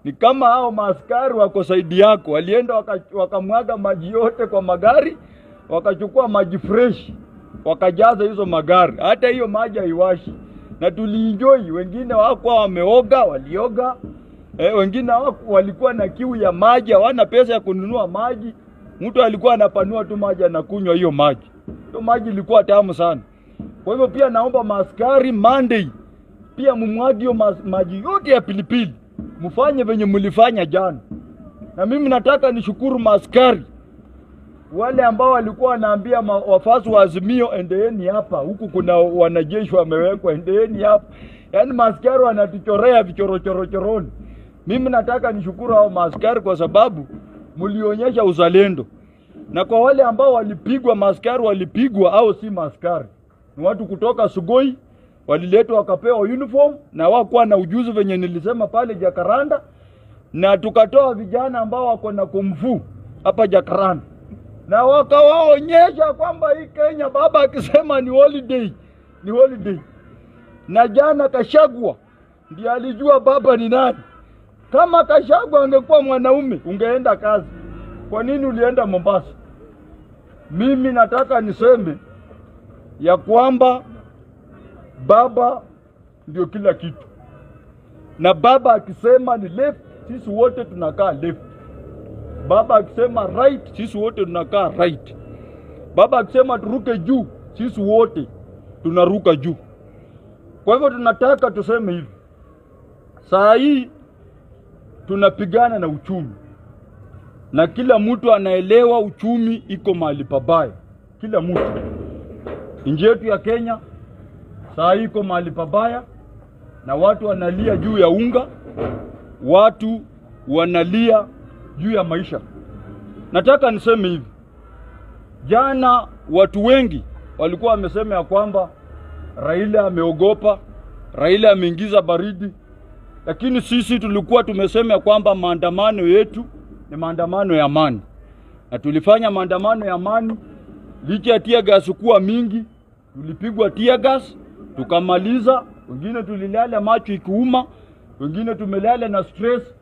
ni kama hao maaskari wako saidi yako, walienda waka- wakamwaga maji yote kwa magari, wakachukua maji fresh wakajaza hizo magari, hata hiyo maji haiwashi, na tulienjoy. Wengine wakuwa wameoga, walioga eh, wengine hawaku- walikuwa na kiu ya maji, hawana pesa ya kununua maji. Mtu alikuwa anapanua tu maji anakunywa hiyo maji. Hiyo maji ilikuwa tamu sana. Kwa hivyo pia naomba maaskari Monday pia mumwagi hiyo ma- maji yote ya pilipili, mfanye venye mlifanya jana. Na mimi nataka nishukuru maaskari wale ambao walikuwa wanaambia ma- wafasi wa Azimio, endeeni hapa, huku kuna wanajeshi wamewekwa, endeeni hapa. Yaani maaskari wanatuchorea vichorochorochoroni. Mimi nataka nishukuru hao maaskari kwa sababu mlionyesha uzalendo, na kwa wale ambao walipigwa, maaskari walipigwa au si maaskari, ni watu kutoka Sugoi waliletwa wakapewa uniform na wakuwa na ujuzi venye nilisema pale Jakaranda, na tukatoa vijana ambao wako na kumfu hapa Jakaranda na wakawaonyesha kwamba hii Kenya baba akisema ni holiday ni holiday. Na jana Kashagwa ndiye alijua baba ni nani. Kama Kashagwa angekuwa mwanaume ungeenda kazi. Kwa nini ulienda Mombasa? Mimi nataka niseme ya kwamba baba ndio kila kitu, na baba akisema ni left, sisi wote tunakaa left. Baba akisema right, sisi wote tunakaa right. Baba akisema turuke juu, sisi wote tunaruka juu. Kwa hivyo tunataka tuseme hivi, saa hii tunapigana na uchumi, na kila mtu anaelewa uchumi iko mahali pabaya. Kila mtu, nchi yetu ya Kenya saa hii iko mahali pabaya, na watu wanalia juu ya unga, watu wanalia juu ya maisha. Nataka niseme hivi, jana watu wengi walikuwa wamesema ya kwamba Raila ameogopa, Raila ameingiza baridi, lakini sisi tulikuwa tumesema ya kwamba maandamano yetu ni maandamano ya amani, na tulifanya maandamano ya amani licha ya tear gas kuwa mingi. Tulipigwa tear gas tukamaliza, wengine tulilala macho ikiuma, wengine tumelala na stress